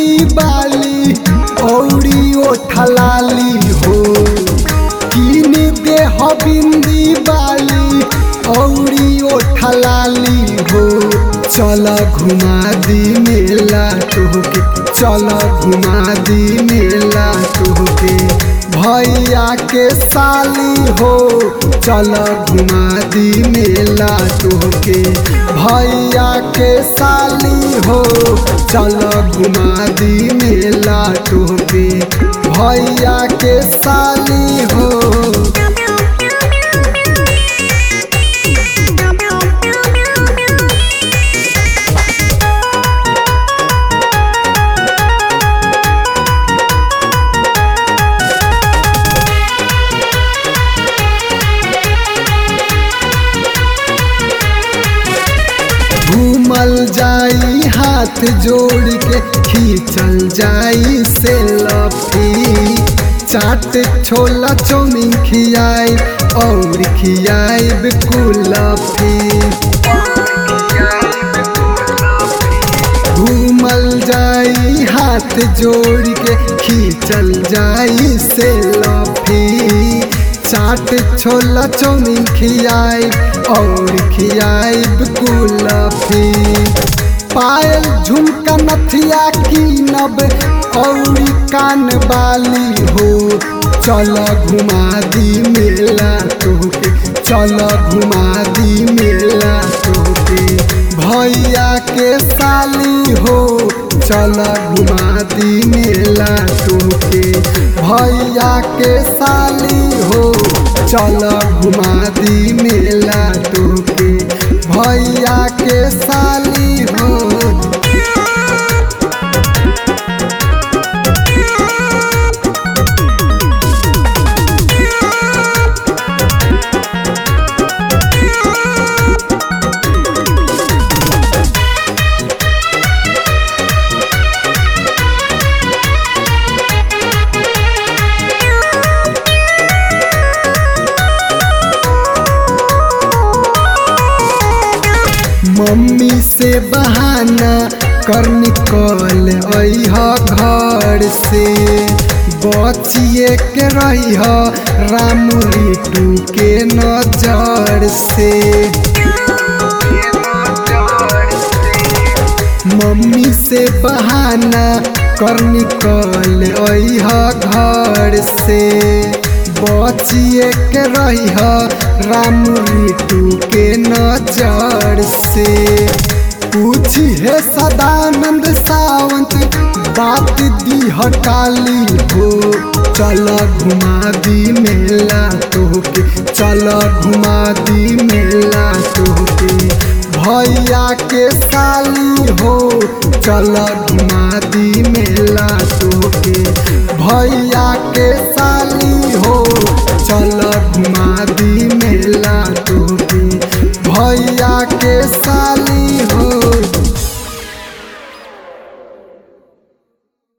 बिंदी बाली औरी ओठलाली हो कीन दे हो बिंदी बाली औरी ओठलाली हो चल घुमा दी मेला तोहके चल घुमा दी मेला तोहके भैया के साली हो चल घुमा दी मेला तोहके भैया के साली हो चल घुमा दी मेला तोहके भैया के साली हो घूमल जाई हाथ जोड़ के खींचल जाई से लफी चाट छोला चौमिन खियाई और खियाई कुलफी घूमल जाई हाथ जोड़ के खींचल जाई से लफी चाट छोला चौमिन खियाई और खियाई कुलफी पायल झुमका नथिया की नब और कान बाली हो चल घुमा दी मेला तोहके चल घुमा दी मेला तोहके भैया के साली हो चल घुमा दी मेला तोहके भैया के साली हो चल घुमा दी मेला तोहके भैया के साली हो मम्मी से बहाना कर निकल अह घर से बचिए के रही राम रिटू के नजर से मम्मी से बहाना कर निकल अह घर से बचिए के रही राम रिटू के नजर से पूछी है सदानंद सावंत बात दी हटाली हो चल घुमा दी मेला तोहके चल घुमा दी मेला तोहके भैया के साली हो चल घुमा दी मेला तोहके भैया के साली हो चल घुमा दी मेला तोहके भैया के साली